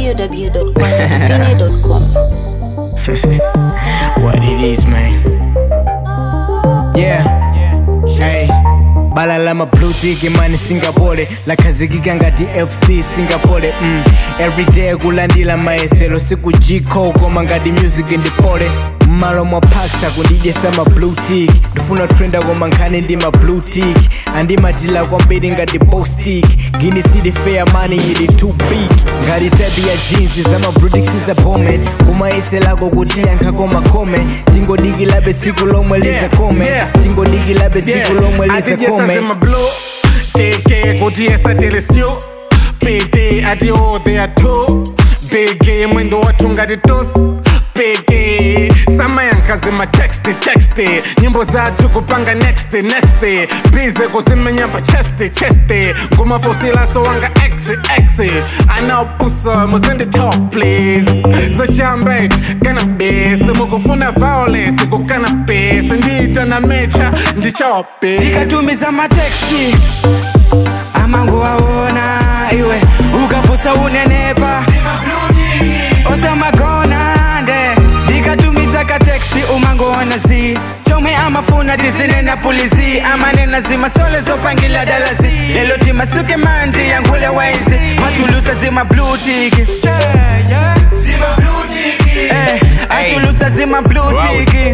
www.quantatufine.com. what it is, man. Yeah. Hey. balala mablutiki mani singapole lakhazikika ngati fc singapole mm. everyday kulandila mayeselo sikujiko koma ngati music ndipole mmalo mwa parks akundidyesa mablutik ndifuna trenda koma nkhani ndi mablutik andimatila kwambiri ngati bostik gini city fair mani ili too big ngati tabi ya jeans zamablutik sizabome kumayeselago kuti yankhako makome tingodikilabe tsiku lomwe lizakome yeah. tingodikilabe tsiku lomwe lizakome my blue TK kuti esatele stew PT ati oh they are two BG mwendo watu ngati tooth BG samayankaze ma text text nyimbo zathu kupanga next next bize kuzimenyamba chest chest ngumafosilaso wanga x x anaopusa musende talk please zachambe cannabis mukufuna violence ku cannabis ndita na mecha ndichope ndikatumiza mateksti amango waona iwe ukapusa unenepa osamagona nde ndikatumiza kateksti umangoona zi chomwe amafuna tizinena pulizi amanena zimasole zopangila dalazi lelo timasuke mandi yankhule waizi machulusa zimablutiki Eh, achulusa zimablutiki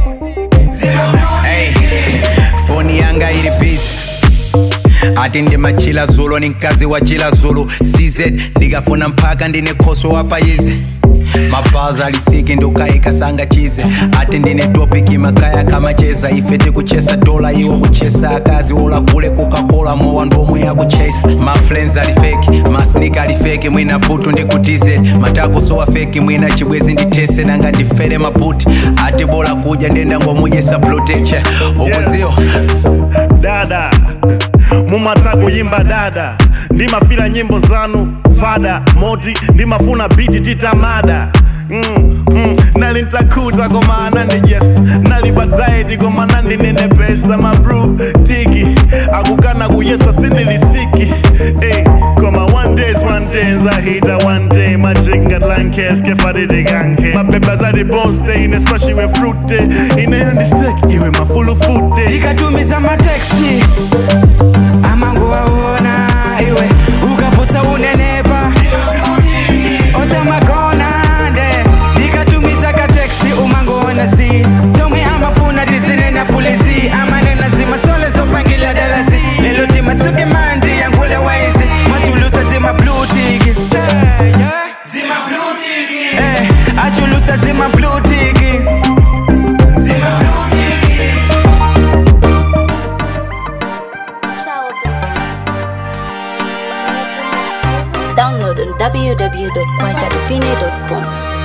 Hey, foni yanga ili busy ati ndimachila zulo ni mkazi wa chila zulu cz ndikafuna mpaka ndine khoso wapayizi mapaza alisiki ndukayikasanga chize ati ndine topiki makaya kamacheza ife tikuchesa dola iwo kuchesa akazi ulagule kukakola mowa ndomwe yakuchesa maflens alifeki masnika alifeki mwina futu ndikutize matakusowa feki mwina chibwezi nditese nanga ndifere maputi ati bola kuja ndenda ngomujesa protection ukuziwa dada mumata kuyimba dada ndimafira nyimbo zanu fada moti ndimafuna biti titamada Mm, mm, nali ntakuta koma anandi yes nali badaedi koma nandinene pesa mabru tiki akukana kuyesa sindilisiki hey, koma one days one days ahita one day machikinga tlankeske faditikanke mabeba zati bonste ine squashiwe frute ineyo ndisteki iwe mafulufute ndikatumiza mateksti amango waona iwe ukapusa unenepa osamagona nde ndikatumiza kateksti umangoona zi chomwe amafuna tizinena pulizi amanena zimasole zopangila dalazi lelo timasuke mandi yankhule waizi machulusa zimablutiki Eh, achulusa zimablutiki Ciao, Beats. Can you do me a favor? Download on www.quantatufine.com.